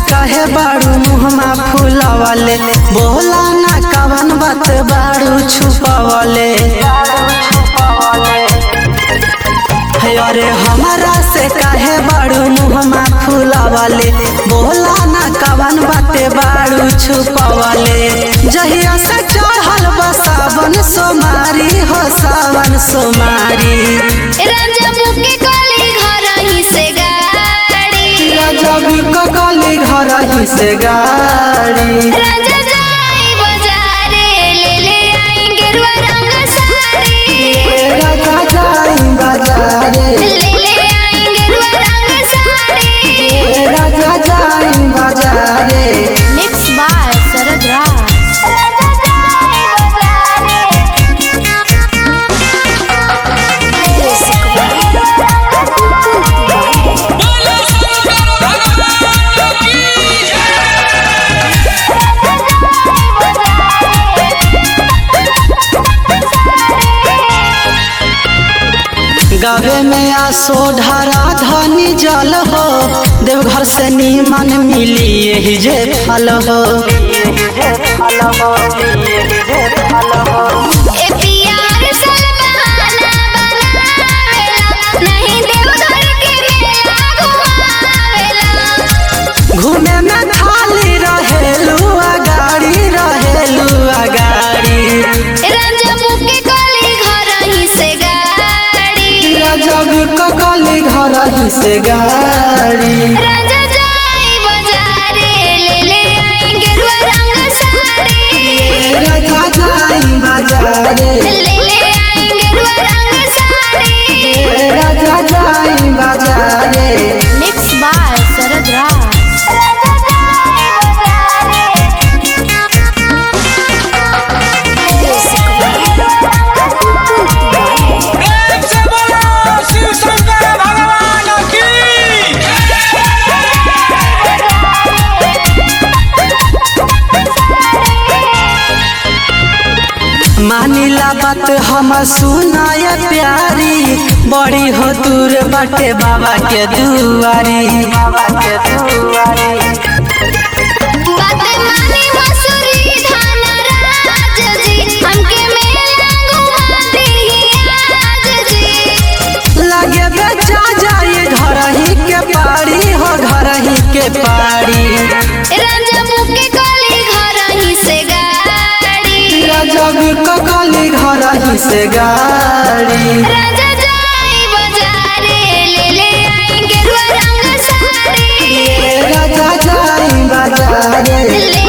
काहे बाड़ू मुहमा फुलावले बोला ना कवन बात बाड़ू छुपावले हे अरे हमारा से काहे बाड़ू मुहमा फुलावले बोला ना कवन बाते बाड़ू छुपावले जहिया से चढ़ल बा सावन सोमारी हो सावन सोमारी रंजबू के गली घर ही से गाड़ी जब ककली घर ही से गाड़ी राजा जाई बाजारे ले ले आई गेरुआ रंग साड़ी राजा जाई बाजारे ले ले आई गेरुआ रंग साड़ी राजा जाई बाजारे मिक्स बाय शरद राज राजा जाई गावे में आसो ढारा धनी जल हो देवघर से नीमन मिली यही जे फल हो ए प्यार सलमाना बनावेला नहीं देवघर के मेला घुमावेला घूमे में खाली रहेलू गाड़ी रहेलू गाड़ी रंजबू के गली घर ही से गाड़ी जब ककली घर ही से गाड़ी राजा जाई बाजारे ले ले आई गेरुआ रंग साड़ी राजा जाई बाजारे ले ले आई गेरुआ रंग साड़ी राजा जाई बाजारे मिक्स बाय शरद राज राजा जाई बाजारे प्रेम से बोलो शिव शंकर भगवान की मानिला बात हम सुनाय प्यारी बड़ी हो दूर बटे बाबा के दुआरी बाबा के दुआरी बात मानी मसूरी धान राज जी हमके मेला घुमा दी आज जी लगे बेचा जाए घर ही के पारी हो घर ही के पारी रंजबू के गली घर ही से गाड़ी जब ककली घर ही से गाड़ी राजा जाई बाजारे ले ले आई गेरुआ रंग साड़ी राजा जाई बाजारे ले